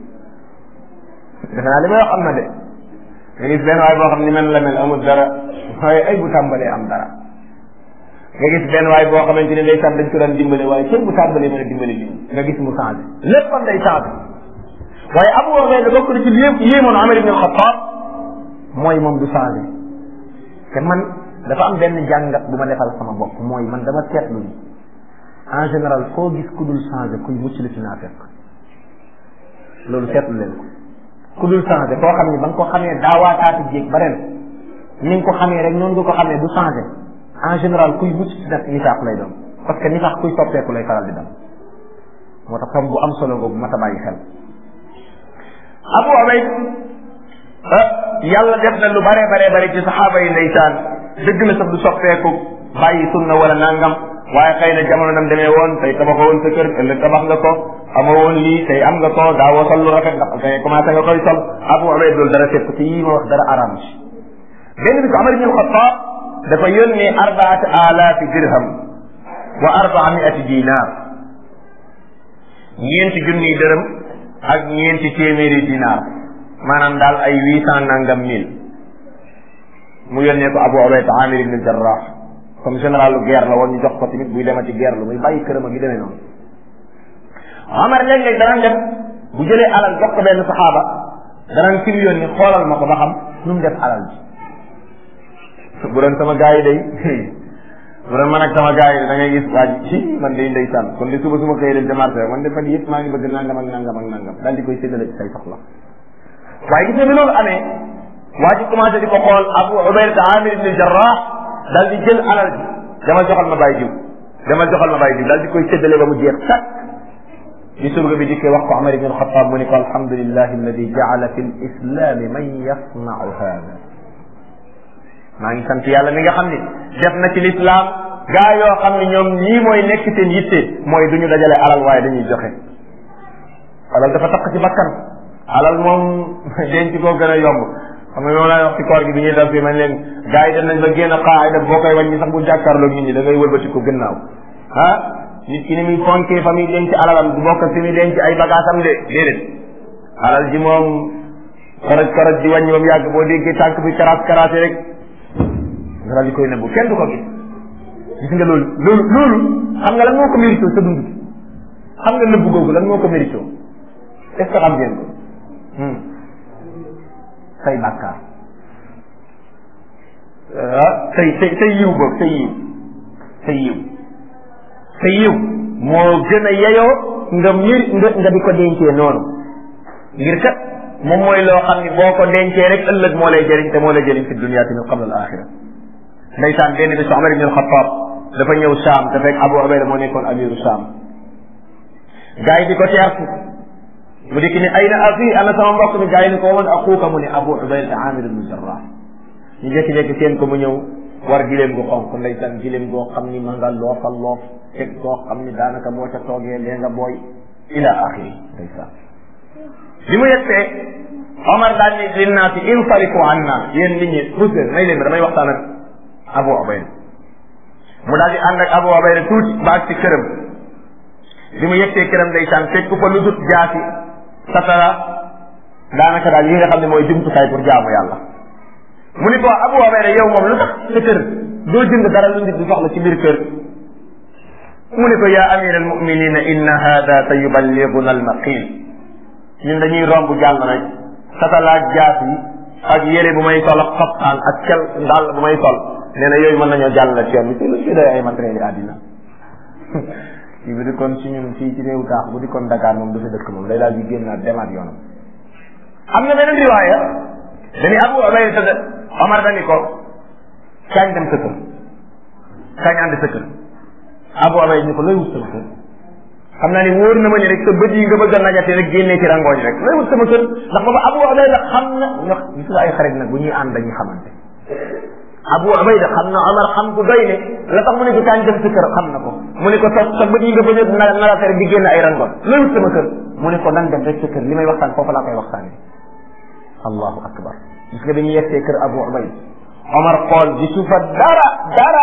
defe naa li may wax am na de nga gis benn waay boo xam ni mel la mel amul dara waaye ay bu tàmbalee am dara nga gis benn waay boo xamante ne ndeysaan dañ ko daan dimbale waaye kenn bu tàmbalee mën a dimbale lii nga gis mu changé léppam day changé waaye Abu Ubayda bokk na ci li yëpp yéemoon Umar ibn al-Khattab mooy moom du changé te man dafa am benn jàngat bu ma defal sama bopp mooy man dama seetlu ni en général foo gis ku dul changé kuy mucc la ci naa fekk loolu seetlu leen ko ku dul changé koo xam ne ba nga ko xamee daawaataati jéeg ba ren ni nga ko xamee rek noonu nga ko xamee du changé en général kuy mucc ci nag nifaax lay doon parce que nifaax kuy soppeeku lay faral di dem moo tax comme bu am solo nga bu mat a bàyyi xel Abu Ubayd yàlla def na lu bare bare bare ci saxaaba yi ndeysaan dëgg la sax du soppeeku bàyyi sunna wala nangam waaye xëy na jamono nam demee woon tey tabaxoo woon sa kër ëllëg tabax nga ko amoo woon lii tey am nga ko daawoo sol lu rafet ndax tey commencé nga koy sol Abu Ubayd loolu dara fekk ci yii ma wax dara araam ci benn bis Umar ibn al-Khattab dafa yónnee arbaat alaafi dirham wa arbaa miati dinaar ñeenti junniy dërëm ak ñeenti téeméeri dinaar maanaam daal ay huit cent nangam mille mu yónnee ko Abu Ubayda Amir ibn Jarrah comme généralu guerre la woon ñu jox ko tamit buy demati guerre lu muy bàyyi këram ak yu demee noonu Omar léeg-léeg danañ def bu jëlee alal jox ko benn saxaaba danañ fi mu yónni xoolal ma ko ba xam nu mu def alal ji bu doon sama gars yi day bu doon man ak sama gars yi da ngay gis waa ji ci man day ndeysaan kon di suba suma xëyee dem ca marché man de fan yëpp maa ngi bëgg nangam ak nangam ak nangam daal di koy séddale ci say soxla waaye gis nga bi loolu amee waa ji commencé di ko xool Abu Ubayda Amir ibn Jarrah daal di jël alal ji dama joxal ma bàyyi jiw dama joxal ma bàyyi jiw daal di koy séddale ba mu jeex sax bi surga bi dikkee wax ko Umar ibn Xattaab mu ni ko alhamdulillahi alladi jaala fi lislami man yasnau hada maa ngi sant yàlla mi nga xam ni def na ci lislaam gaa yoo xam ne ñoom ñii mooy nekk seen yitte mooy du ñu dajale alal waaye dañuy joxe alal dafa takk ci bakkan alal moom denc koo gën a yomb xam nga moom laa wax ci koor gi bi ñuy def fii man leen gaa yi dem nañ ba génn xaayda boo koy wàññi sax bu jàkkaarloog nit ñi da ngay wëlbati ko gannaaw ah nit ki ni muy fonkee fa muy denc alalam du bokk fi muy denc ay bagaasam de déedéet alal ji moom koroj koroj di wàññi ba mu yàgg boo déggee tànk bi karaas karaase rek nga daal di koy nëbbu kenn du ko gis gis nga loolu loolu loolu xam nga lan moo ko mérito sa dund xam nga nëbbu googu lan moo ko mérito est ce que xam ngeen ko say bàkkaar ah say say say yiw boog say yiw say yiw say yiw moo gën a yeyoo nga mir nga nga di ko dencee noonu ngir kat moom mooy loo xam ni boo ko dencee rek ëllëg moo lay jëriñ te moo lay jëriñ fi dunia tamit qabla al axira ndeysaan benn bis Omar ibn al-Khattab dafa ñëw Saam te fekk Abu Ubayda moo nekkoon amiru Saam gars yi di ko teertu mu dikk ni ayna axi ana sama mbokk mi gars yi ni ko woon axuuka mu ne Abu Ubayda Amir ibn Jarrah ñu jékki-jékki seen ko mu ñëw war gileem gu xonk ndeysaan gileem goo xam ni ma nga loofal loof teg goo xam ni daanaka boo ca toogee lee nga booy ila axiri ndeysaan li mu yegsee Omar daal ni linnaasi insarifu anna yéen nit ñi pousse may leen damay waxtaan ak Abu Ubayda mu daal di ànd ak Abu Ubayda tuuti ba ak ci këram bi mu yegsee këram ndeysaan fekk fa lu dut jaasi satara daanaka daal yi nga xam ne mooy jumtukaay pour jaamu yàlla mu ni ko Abu Ubayda yow moom lu tax sa kër doo jënd dara lu nit di soxla ci biir kër mu ni ko yaa amir al muminina inna hada sa yuballiguna al maqil ñun dañuy romb jàll rek satalaak jaas yi ak yére bu may sol ak xoptaan ak kel ndàll bu may sol nee na yooyu mën nañoo jàll ci yoon bi ci lu ci doy ay matériel yi àddina kii bu di kon ci ñun fii ci réew taax bu di kon Dakar moom du fi dëkk moom day daal di génnaat demaat yoonam am na beneen riwaaya dañu Abu Ubayda tëdd Omar dani ko kañ dem sa kër kañ ànd sa kër Abu Ubayda ni ko looy wut sama kër xam naa ni wóor na ma ni rek sa bët yi nga bëgg a najate rek génnee ci rangooñ rek looy wut sama kër ndax booba Abu Ubayda xam na ndax gis nga ay xarit nag bu ñuy ànd dañuy xamante Abu Ubayda xam na Omar xam ku doy ne la tax mu ne ko kañ dem sa kër xam na ko mu ne ko sa sa bët yi nga bëgg a najate rek di génn ay rangooñ looy wut sama kër mu ne ko nan dem rek sa kër li may waxtaan foofu laa koy waxtaanee allahu akbar gis nga dañuy yegsee kër Abu Ubayda Omar xool gisu fa dara dara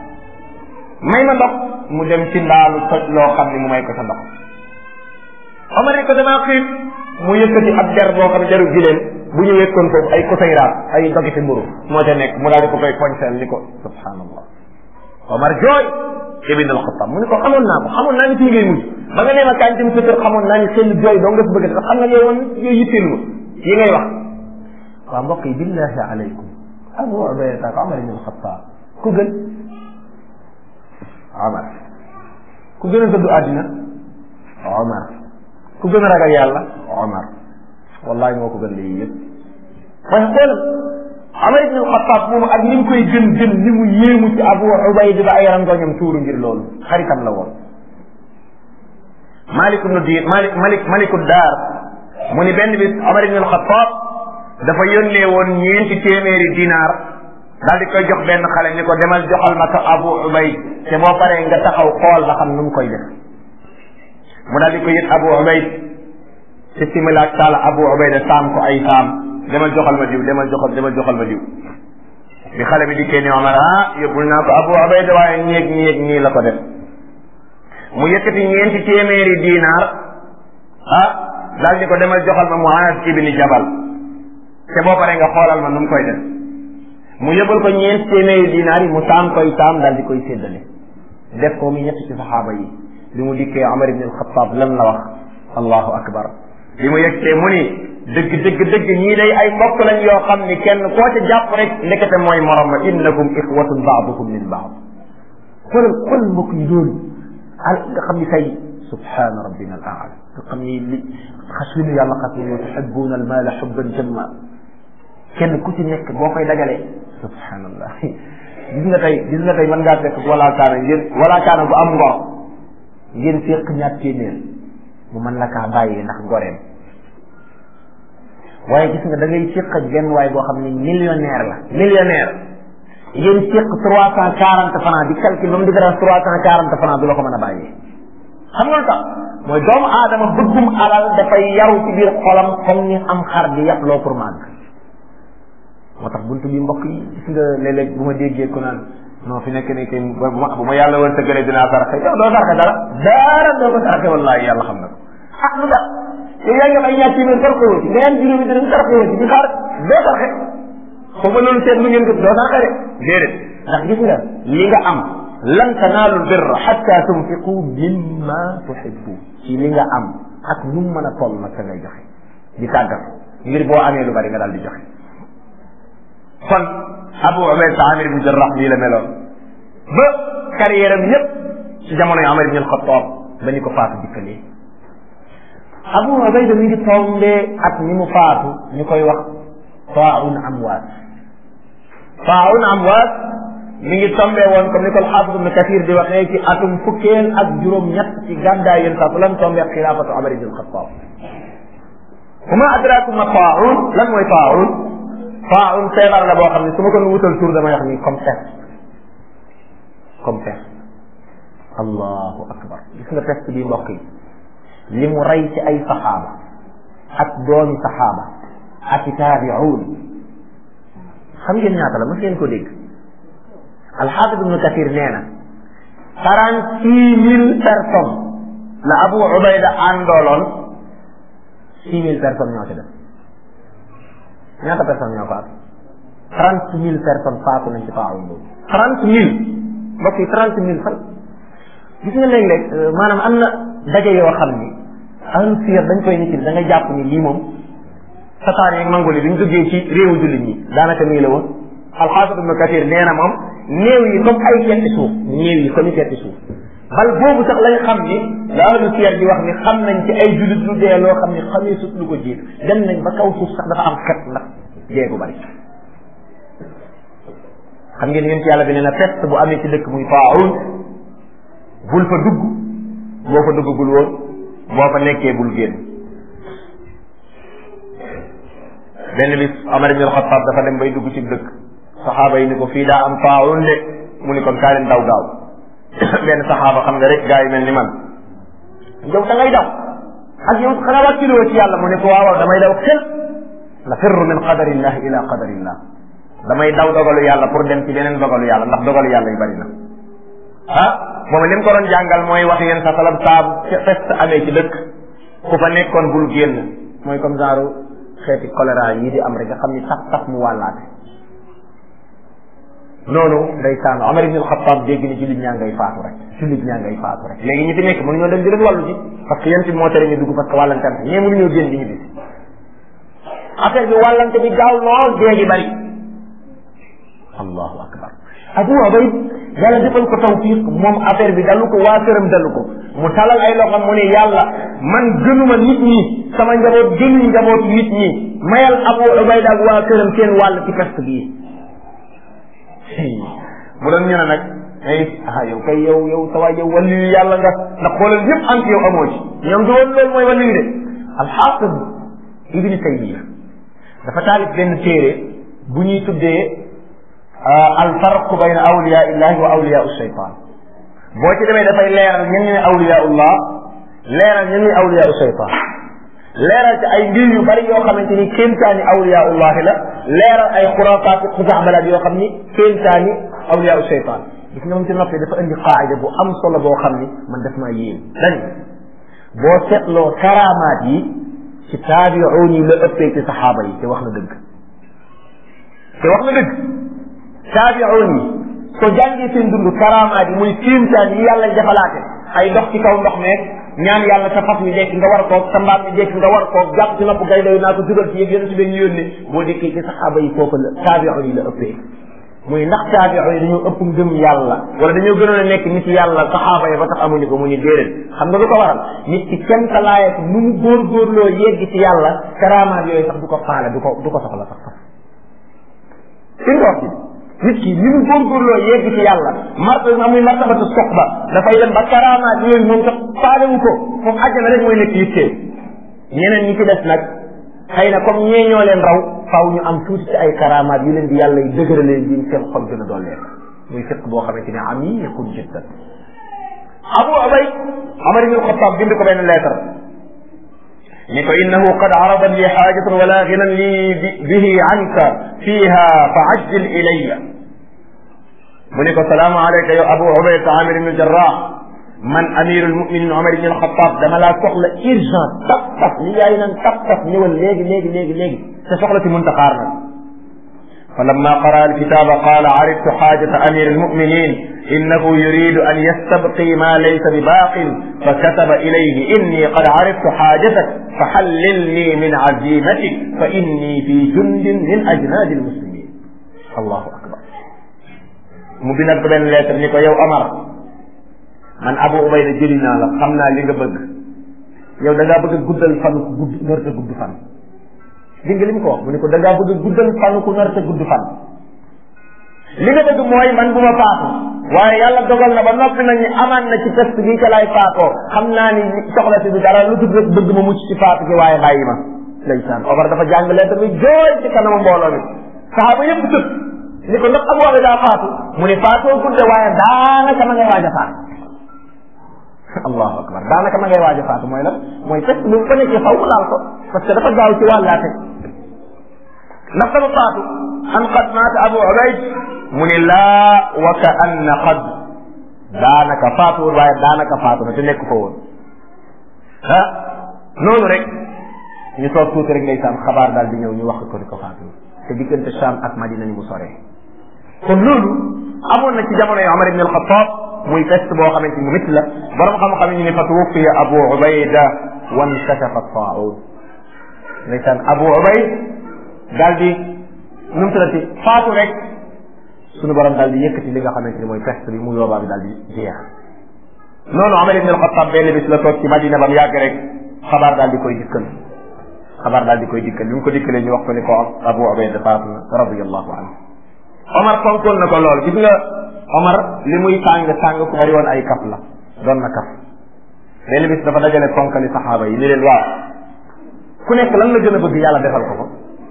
may ma ndox mu dem ci ndaalu toj loo xam ne mu may ko sa ndox Omar ni ko damaa xiif mu yëkkati ab jar boo xam ne jaru gileem bu ñu wekkoon foofu ay kosayraat ay dogiti mburu moo ca nekk mu daal di ko koy poñseel ni ko subhanallah Omar jooy ibn al-Khattab mu ne ko xamoon naa ko xamoon naa ni fii ngay mujj ba nga nee ma kañ dem sa kër xamoon naa ni seen jooy doo nga fi bëgg a xam nga yow woon yooyu yitteelu ma yi ngay wax waaw mbokk yi billahi alaykum Abu Ubayda ak Omar ibn al-Khattab ku gën Omar ku gën a dëddu àddina Omar ku gën a ragal yàlla Omar wallahi moo ko gën lii yëpp waaye xool Omar ibn al-Khattab moom ak ni mu koy gën gën ni mu yéemu ci Abu Ubayda ba ay rangoñam tuuru ngir loolu xaritam la woon Malik ibn Diir Malik Malik Maliku Daar mu ni benn bis Omar ibn al-Khattab dafa yónnee woon ñeenti téeméeri dinaar daal di koy jox benn xale ni ko demal joxal ma ko Abu Ubayd te boo paree nga taxaw xool ba xam nu mu koy def mu daal di ko yët Abu Ubayd ci similaak taala Abu Ubayda saam ko ay saam demal joxal ma diw demal joxal demal joxal ma diw bi xale bi dikkee ni Omar ah yóbbul naa ko Abu Ubayda waaye ñeeg ñeeg nii la ko def mu yëkkati ñeenti téeméeri dinaar ah daal di ko demal joxal ma Muaaz ibni Jabal te boo paree nga xoolal ma nu mu koy def mu yëbal ko ñeent téeméeri dinaar yi mu saam koy saam daal di koy séddale def ko mu ñett ci saxaaba yi bi mu dikkee Omar ibn al-Khattab lan la wax allahu akbar bi mu yegsee mu ni dëgg dëgg dëgg ñii day ay mbokk lañ yoo xam ni kenn koo ca jàpp rek ndekete mooy morom ma innakum ixwatun baadukum min baad xoolal xoolal mbokk yi loolu al nga xam ni tey subhana rabbina al aala nga xam ni li xas wi nu yàlla xas ni wa tuhibbuna al maala xubban jamma kenn ku ci nekk boo koy dajalee subhanallah gis nga tey gis nga tey mën ngaa fekk wala kaana ngeen wala kaana bu am ngor ngeen fekk ñaar téeméer mu mën la kaa bàyyee ndax goreem waaye gis nga da ngay séq ak benn waay boo xam ne millionnaire la millionnaire ngeen séq trois cent quarante francs di calcul ba mu différence trois cent quarante francs du la ko mën a bàyyee xam nga lu tax mooy doomu aadama bëggum alal dafay yaru ci biir xolam comme ni am xar di yàpp loo pour màgg moo tax buntu bi mbokk yi gis nga léeg-léeg bu ma déggee ko naan non fi nekk ne kay bu ma bu ma yàlla woon tëggalee dinaa saraxe yow doo saraxe dara dara doo ko saraxe wallahi yàlla xam na ko ah lu tax yow yaa ngi am ay ñaar téeméer saraxe woo ci nga am juróomi dërëm saraxe woo ci di xaar doo saraxe xaw ma loolu seet lu ngeen ko doo saraxe de déedéet ndax gis nga li nga am lan tanaalu birra xatta tunfiqu mimma tuhibbu ci li nga am ak nu mu mën a toll nag ka ngay joxe di tàggat ngir boo amee lu bari nga daal di joxe kon Abu Ubayda Amir ibn Jarrah nii la meloon ba carrière am yépp ci jamono yi Amar ibn al-Khattab ba ñu ko faatu dikkalee Abu Ubayda mi ngi tombee at mi mu faatu ñu koy wax Taaun Amwaas Taaun Amwaas mi ngi tombee woon comme ni ko alxaafis ibn Kathir di waxee ci atum fukkeel ak juróom-ñett ci gàddaay yéen saa lan tombee xilaafatu Umar ibn Xattaab wama adraakum ma Taaun lan mooy Taaun Taaun feebar la boo xam ne su ma ko wutal tur damay wax ni comme peste comme peste allahu akbar gis nga peste bi mbokk yi li mu rey ci ay saxaaba ak doomi saxaaba ak i taabiuun xam ngeen ñaata la mës ngeen ko dégg alxaafid ibnu kathir nee na quarante six mille personnes la abu ubayda àndooloon six mille personnes ñoo ci def ñaata personnes ñoo faatu trente mille personnes faatu nañ ci taawun boobu trente mille mbokk yi trente mille fan gis nga léeg-léeg maanaam am na daje yoo xam ni ahlu siyar dañ koy nit da nga jàpp ni lii moom sataan yeeg mangoli bi ñu duggee ci réewu jullit ñi daanaka nii la woon alxaafid ibnu kathir nee na moom néew yi comme ay ketti suuf néew yi comme ketti suuf bal boobu sax lañ xam ni la ahlu siyar di wax ni xam nañ ci ay jullit lu dee loo xam ni xamee sut lu ko jiit dem nañ ba kaw suuf sax dafa am xet ndax dee gu bari xam ngeen yéen ci yàlla bi nee na peste bu amee ci dëkk muy taawun bul fa dugg boo fa duggagul woon boo fa nekkee bul génn benn bis Omar ibn Xattaab dafa dem bay dugg ci dëkk saxaaba yi ni ko fii daa am taawun de mu ni kon kaa leen daw gaaw benn saxaaba xam nga rek gaa yi mel ni man yow da ngay daw ak yow xanaa wàcciloo ci yàlla mu ne ko waaw damay daw xel la firru min qadarillah ila qadarillah damay daw dogalu yàlla pour dem ci beneen dogalu yàlla ndax dogalu yàlla yu bari na ah booba li mu ko doon jàngal mooy wax yéen sa salam saabu fest amee ci dëkk ku fa nekkoon bul génn mooy comme genre xeeti choléra yi di am rek nga xam ni taf taf mu wàllaate noonu day sànn Omar ibn al-Khattab dégg ni jullit ñaa ngay faatu rek jullit ñaa ngay faatu rek léegi ñi fi nekk mënuñoo dem di leen wàllu ji parce que yéen ci moo tere ñu dugg parce que wàllante ñee mënuñoo génn di ñu bis affaire bi wàllante bi gaaw lool dee gi bari allahu akbar abu ubayd yàlla defal ko tawfiq moom affaire bi dalu ko waa këram dalu ko mu talal ay loxam mu ne yàlla man gënuma nit ñi sama njaboot gënuñ njaboot nit ñi mayal abu ubayd ak waa këram seen wàll ci peste bii mu doon ñu ne nag ay ah yow kay yow yow sa waay yow wàllu yu yàlla nga ndax xoolal yëpp am ci yow amoo ci ñoom du woon loolu mooy wàllu yu de alxaafid ibni taymiya dafa taalif benn téere bu ñuy tuddee alfarqu bayna awliya illahi wa awliya shaytan boo ci demee dafay leeral ñan ñooy awliyaullah leeral ñan ñooy awliya shaytan leeral ci ay mbir yu bari yoo xamante ni kéemtaani awliyaullahi la leeral ay xuraafaat xusaxbalaat yoo xam ni kéemtaani awliya shaytan gis nga moom ci noppee dafa indi qaayida bu am solo boo xam ni man daf maa yéem dañ boo seetloo karaamaat yi ci taabiuun yi la ëppee ci saxaaba yi te wax na dëgg te wax na dëgg taabiuun yi soo jàngee seen dund karaamaat yi muy kéemtaan yi yàlla defalaate ay dox ci kaw ndox meeg ñaan yàlla sa fas mi jekk nga war koog sa mbaam mi jekk nga war koog jàpp ci nopp gay doy naa ko dugal ci yëg yéen si benn yónne boo dikkee ci saxaaba yi foofu la taabiuun yi la ëppee muy ndax taabiuun yi dañoo ëpp ngëm yàlla wala dañoo gënoon a nekk nit yàlla saxaaba yi ba tax amuñu ko mu ñu déedéet xam nga lu ko waral nit ki kenn ka laayat nu mu góorgóorloo yegg ci yàlla karaamaat yooyu sax du ko faale du ko du ko soxla sax sax fi nga wax nit ki ni mu góorgóorloo yegg ci yàlla martaba muy martabatu soxba dafay dem ba karaamaat yooyu moom sax faalewu ko foofu àjjana rek mooy nekk yittee ñeneen ñi ci des nag xëy na comme ñee ñoo leen raw faaw ñu am tuuti ci ay karaamaat yu leen di yàlla yi dëgëralee ji seen xol gën a dollee muy fiq boo xamante ne amiqun jiddan abu ubay amar ibn xattaab bind ko benn lettre ni ko innahu qad arada li xaajatan wala ginan li bihi anka fiha fa ajjil ilayya mu ne ko salaamu aleyka yow abu ubayda amir ibn jarrah man amirul muminin omar ibn alxataab dama laa soxla urgent taf taf li yaay naan taf taf ñëwal léegi léegi léegi léegi te soxla si munta xaar nag fa lamma qara alkitaba qala ariftu xaajata amir almuminin innahu yuridu an yastabqi ma laysa bi baaqin fa kataba ilayhi inni qad ariftu xaajatak fa xallilni min azimatik fa inni fi jundin min ajnaadi almuslimin allahu akbar mu bindal ko benn lettre ni ko yow Amar man Abu Ubayda jëli naa la xam naa li nga bëgg yow da ngaa bëgg a guddal fanu ku gudd nar ta gudd fan dégg nga li mu ko wax mu ne ko da ngaa bëgg a guddal fanu ku nar ta gudd fan li nga bëgg mooy man bu ma faatu waaye yàlla dogal na ba noppi nañ ni amaan na ci test bi ka laay faatoo xam naa ni soxla si du dara lu tudd rek bëgg ma mucc ci faatu gi waaye bàyyi ma ndeysaan Omar dafa jàng leen tamit jooy ci kanamu mbooloo mi saxaaba yëpp tëb ni ko ndax Abu Ubayda daa faatu mu ne faatoo gudde waaye daanaka ma ngay waaj a faatu allahu akbar daanaka ma ngay waaj a faatu mooy lan mooy test bi bu ko nekkee faw mu laal ko parce que dafa gaaw ci wàllaate ndax dafa faatu an qad maata Abu Ubayd mu ne laa wa ka anna qad daanaka faatuwul waaye daanaka faatu na te nekk fa woon ah noonu rek ñu toog tuuti rek ndeysaan xabaar daal di ñëw ñu wax ko ni ko faatu te diggante Sham ak Madina ni mu soree kon loolu amoon na ci jamono yi Omar ibn al-Khattab muy peste boo xamante ni métti la borom xam-xam ñu ne fa tuwuffiya Abu Ubayda wan kashafa taa'un ndeysaan Abu Ubayd daal di nu mu tuddati faatu rek sunu borom daal di yëkkati li nga xamante ni mooy peste bi mu yoobaa bi daal di jeex noonu Omar ibn al-Khattab benn bis la toog ci Madina ba mu yàgg rek xabaar daal di koy dikkal xabaar daal di koy dikkal bi mu ko dikkalee ñu wax ko ni ko Abu Ubayda faatu na radiyallahu anhu Omar fonkoon na ko lool gis nga Omar li muy tàng tàng ku bari woon ay kaf la doon na kaf benn bis dafa dajale fonkali saxaaba yi ni leen waaw ku nekk lan la gën a bëgg yàlla defal ko ko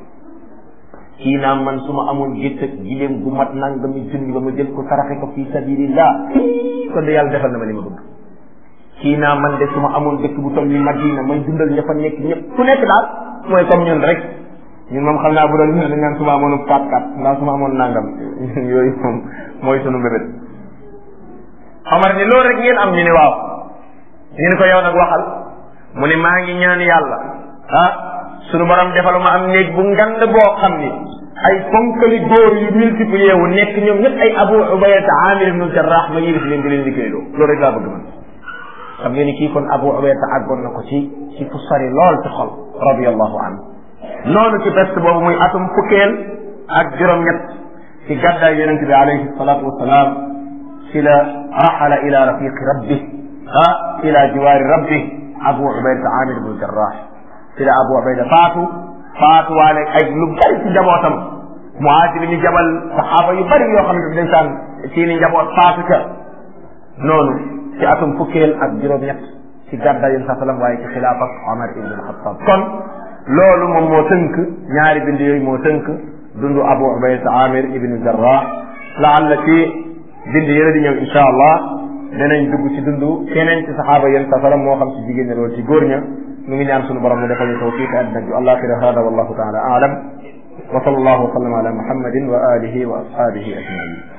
kii naa man su ma amoon gétt ak gileem gu mat nangami junni ba ma jël ko saraxe ko fi sabilillah kon de yàlla defal na ma li ma bëgg kii naa man de su ma amoon dëkk bu toll ni Madina may dundal ña fa nekk ñëpp ku nekk daal mooy comme ñun rek ñun moom xam naa bu doon ñun dañ naan su ma amoon kat kat mbaa su ma amoon nangam yooyu moom mooy sunu mbébét Omar ni loolu rek ngeen am ñu ne waaw ñu ne ko yow nag waxal mu ne maa ngi ñaan yàlla ah sunu borom defalu ma am néeg bu ngand boo xam ni ay fonkali góor yu multiplié wu nekk ñoom ñëpp ay Abu Ubayda Amir ibn Jarrah ma yilif leen di leen liggéeyloo loolu rek laa bëgg man xam ngeen ni kii kon Abu Ubayda àggoon na ko ci ci fu sori lool ci xol radiyallahu anhu noonu ci peste boobu muy atum fukkeel ak juróom-ñett ci gàddaay yonente bi alayhi salatu wasalaam ci la raxala ila rafiqi rabbi ah ila jiwaari rabbi Abu Ubayda Amir ibn Jarrah ci la Abu Ubayda faatu faatu waale ay lu bari ci njabootam muhaajir ñu jabal saxaaba yu bari yoo xam ne dañ saan ci ni njaboot faatu ca noonu ci atum fukkeel ak juróom-ñett ci gàddaay yéen sa salam waaye ci xilaafak Omar ibn al-Khattab kon loolu moom moo tënk ñaari bind yooyu moo tënk dundu Abu Ubayda Amir ibn Jarrah laalla ci bind yële di ñëw insha allah danañ dugg ci dundu keneen ci saxaaba yéen sa salam moo xam ci jigéen ñi loolu ci góor ña ñu ngi ñaan sunu borom mu defal ñu tawfiq àddina bi alaxira hada wallahu taala aalam wa sallallahu wa sallam ala muhammadin wa alihi wa ashabihi ajmain